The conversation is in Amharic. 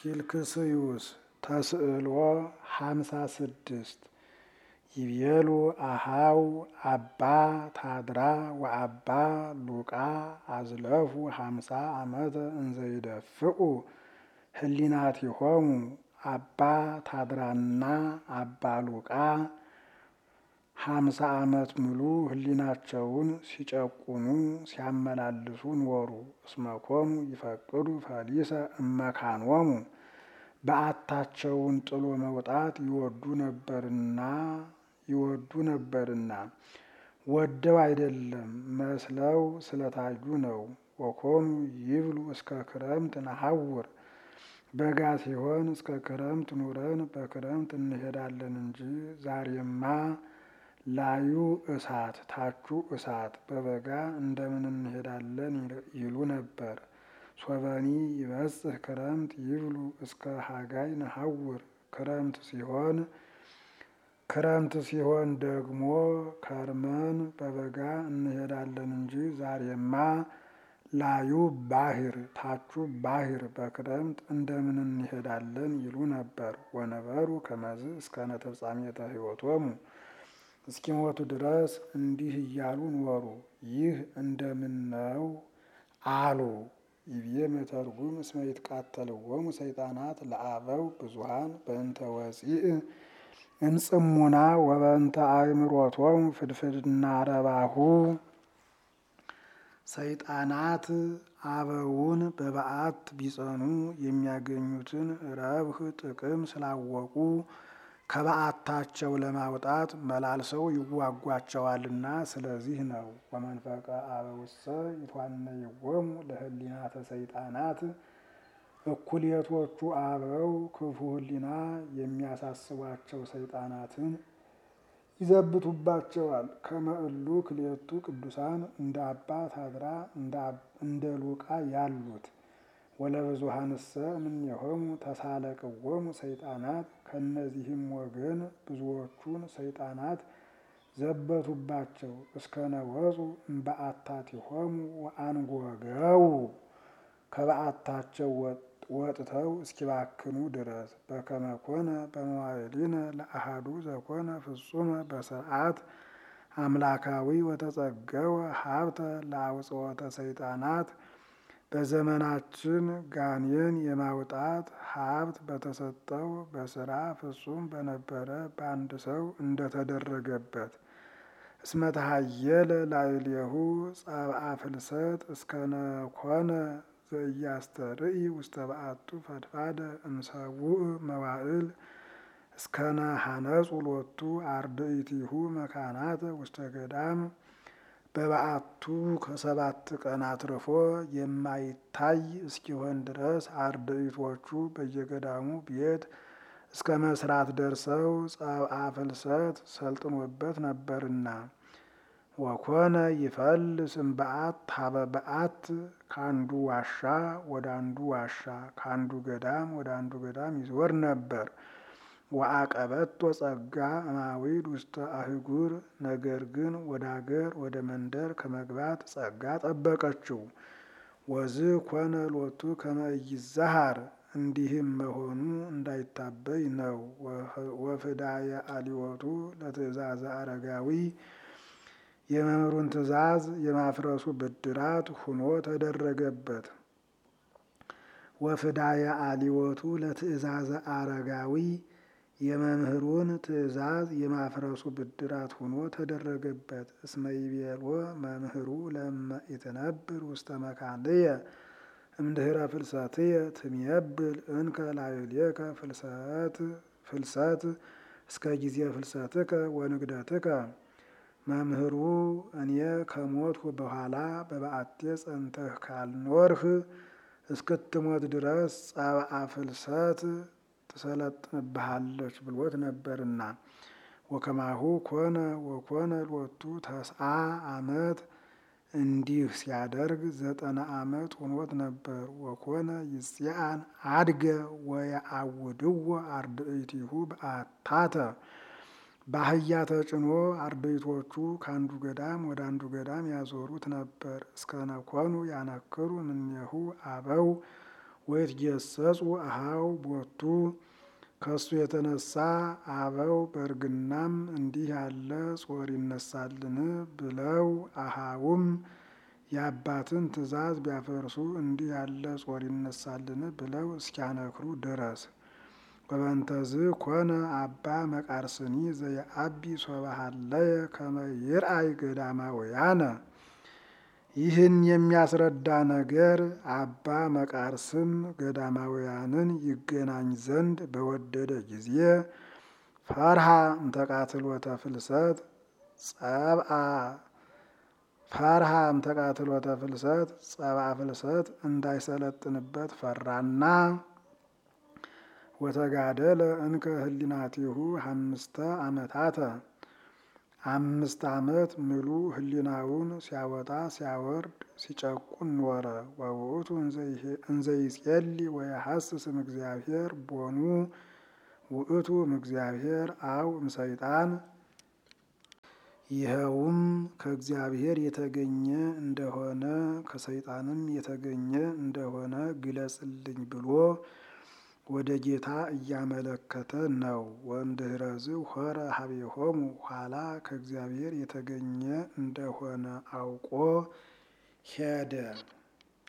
ፊልክስዩስ ተስዕሎ ሃምሳ ስድስት ይቤሉ አሃው አባ ታድራ ወአባ ሉቃ አዝለፉ ሃምሳ ዓመተ እንዘይደፍኡ ህሊናቲሆሙ አባ ታድራና አባ ሉቃ ሃምሳ ዓመት ሙሉ ህሊናቸውን ሲጨቁኑ ሲያመላልሱ ኖሩ። እስመኮኑ ይፈቅዱ ፈሊሰ እመካኖሙ በዓታቸውን ጥሎ መውጣት ይወዱ ነበርና ይወዱ ነበርና ወደው አይደለም መስለው ስለታዩ ነው። ወኮኑ ይብሉ እስከ ክረምት ነሐውር በጋ ሲሆን እስከ ክረምት ኑረን በክረምት እንሄዳለን እንጂ ዛሬማ ላዩ እሳት ታቹ እሳት በበጋ እንደምን እንሄዳለን ይሉ ነበር። ሶበኒ ይበጽሕ ክረምት ይብሉ እስከ ሀጋይ ነሐውር ክረምት ሲሆን ክረምት ሲሆን ደግሞ ከርመን በበጋ እንሄዳለን እንጂ ዛሬማ ላዩ ባሕር ታቹ ባሕር በክረምት እንደምን እንሄዳለን ይሉ ነበር። ወነበሩ ከመዝ እስከ ነተፍጻሜተ ሕይወቶሙ እስኪሞቱ ድረስ እንዲህ እያሉ ኖሩ። ይህ እንደምን ነው አሉ። ይብዬ መተርጉም እስመ ይትቃተልዎሙ ሰይጣናት ለአበው ብዙኃን በእንተ ወፂእ እምጽሙና ወበእንተ አእምሮቶሙ ፍድፍድና ረባሁ ሰይጣናት አበውን በበዓት ቢጸኑ የሚያገኙትን ረብህ ጥቅም ስላወቁ ከበዓታቸው ለማውጣት መላልሰው ይዋጓቸዋልና ስለዚህ ነው። ወመንፈቀ አበውሰ ይቷነይዎሙ ለህሊናተ ሰይጣናት እኩሌቶቹ አበው ክፉ ህሊና የሚያሳስቧቸው ሰይጣናትን ይዘብቱባቸዋል። ከመእሉ ክሌቱ ቅዱሳን እንደ አባ ታድራ እንደ ሉቃ ያሉት ወለብዙኃንሰ እምኔሆሙ ተሳለቅዎሙ ሰይጣናት ከእነዚህም ወገን ብዙዎቹን ሰይጣናት ዘበቱባቸው። እስከ ነወፁ እምበዓታቲሆሙ ወአንጐገው ከበዓታቸው ወጥተው እስኪባክኑ ድረስ በከመ ኮነ በመዋዕሊነ ለአሐዱ ዘኮነ ፍጹመ በስርዓት አምላካዊ ወተጸገወ ሀብተ ለአውጽወተ ሰይጣናት በዘመናችን ጋኔን የማውጣት ሀብት በተሰጠው በስራ ፍጹም በነበረ በአንድ ሰው እንደተደረገበት እስመ ተሃየለ ላዕሌሁ ጸብአ ፍልሰት እስከነኮነ ዘኢያስተርኢ ውስተ በዓቱ ፈድፋደ እምሰቡእ መዋዕል እስከነ ሐነጹ ሎቱ አርድእቲሁ መካናተ ውስተ ገዳም በበዓቱ ከሰባት ቀን አትርፎ የማይታይ እስኪሆን ድረስ አርድእቶቹ በየገዳሙ ቤት እስከ መስራት ደርሰው ጸብአ ፍልሰት ሰልጥኖበት ነበርና ወኮነ ይፈልስ እምበዓት ሀበ በዓት ከአንዱ ዋሻ ወደ አንዱ ዋሻ ከአንዱ ገዳም ወደ አንዱ ገዳም ይዞር ነበር። ወአቀበቶ ጸጋ እማዊድ ውስተ አህጉር ነገር ግን ወደ አገር ወደ መንደር ከመግባት ጸጋ ጠበቀችው። ወዝ ኮነ ሎቱ ከመ ኢይዛሃር እንዲህም መሆኑ እንዳይታበይ ነው። ወፍዳየ አሊወቱ ለትእዛዘ አረጋዊ የመምህሩን ትእዛዝ የማፍረሱ ብድራት ሁኖ ተደረገበት። ወፍዳየ አሊወቱ ለትእዛዘ አረጋዊ የመምህሩን ትእዛዝ የማፍረሱ ብድራት ሁኖ ተደረገበት። እስመ ይቤሎ መምህሩ ለእመ ኢትነብር ውስተ መካንየ እምድኅረ ፍልሰትየ ትሜብል እንከ ላዕሌከ ፍልሰት ፍልሰት እስከ ጊዜ ፍልሰትከ ወንግደትከ መምህሩ እኔ ከሞትሁ በኋላ በበዓቴ ጸንተህ ካልኖርህ እስክትሞት ድረስ ጸብአ ፍልሰት ትሰለጥንብሃለች ብሎት ነበርና። ወከማሁ ኮነ ወኮነ ሎቱ ተስዓ ዓመት እንዲህ ሲያደርግ ዘጠና ዓመት ሆኖት ነበር። ወኮነ ይጽአን አድገ ወየአውድዎ አርድእቲሁ በአታተ በአህያ ተጭኖ አርድእቶቹ ከአንዱ ገዳም ወደ አንዱ ገዳም ያዞሩት ነበር። እስከነኮኑ ያነክሩ እምኔሁ አበው ወይትጌሰጹ አሃው ቦቱ ከሱ የተነሳ አበው በእርግናም እንዲህ ያለ ጾር ይነሳልን ብለው አሃውም የአባትን ትእዛዝ ቢያፈርሱ እንዲህ ያለ ጾር ይነሳልን ብለው እስኪያነክሩ ድረስ ወበንተዝ ኮነ አባ መቃርስኒ ዘየአቢ ሶባሃለየ ከመ ይርአይ ገዳማውያነ ይህን የሚያስረዳ ነገር አባ መቃርስም ገዳማውያንን ይገናኝ ዘንድ በወደደ ጊዜ ፈርሃ እምተቃትሎተ ፍልሰት ጸብአ ፈርሃ እምተቃትሎተ ፍልሰት ጸብአ ፍልሰት እንዳይሰለጥንበት ፈራና ወተጋደለ እንከ ህሊናቲሁ አምስተ ዓመታተ አምስት ዓመት ምሉ ህሊናውን ሲያወጣ ሲያወርድ ሲጨቁን ኖረ። ወውእቱ እንዘይጼሊ ወየሐስስም እግዚአብሔር ቦኑ ውእቱ እምእግዚአብሔር አው እምሰይጣን ይኸውም ከእግዚአብሔር የተገኘ እንደሆነ ከሰይጣንም የተገኘ እንደሆነ ግለጽልኝ ብሎ ወደ ጌታ እያመለከተ ነው። ወእምድኅረዝ ሖረ ሀቤሆሙ ኋላ ከእግዚአብሔር የተገኘ እንደሆነ አውቆ ሄደ።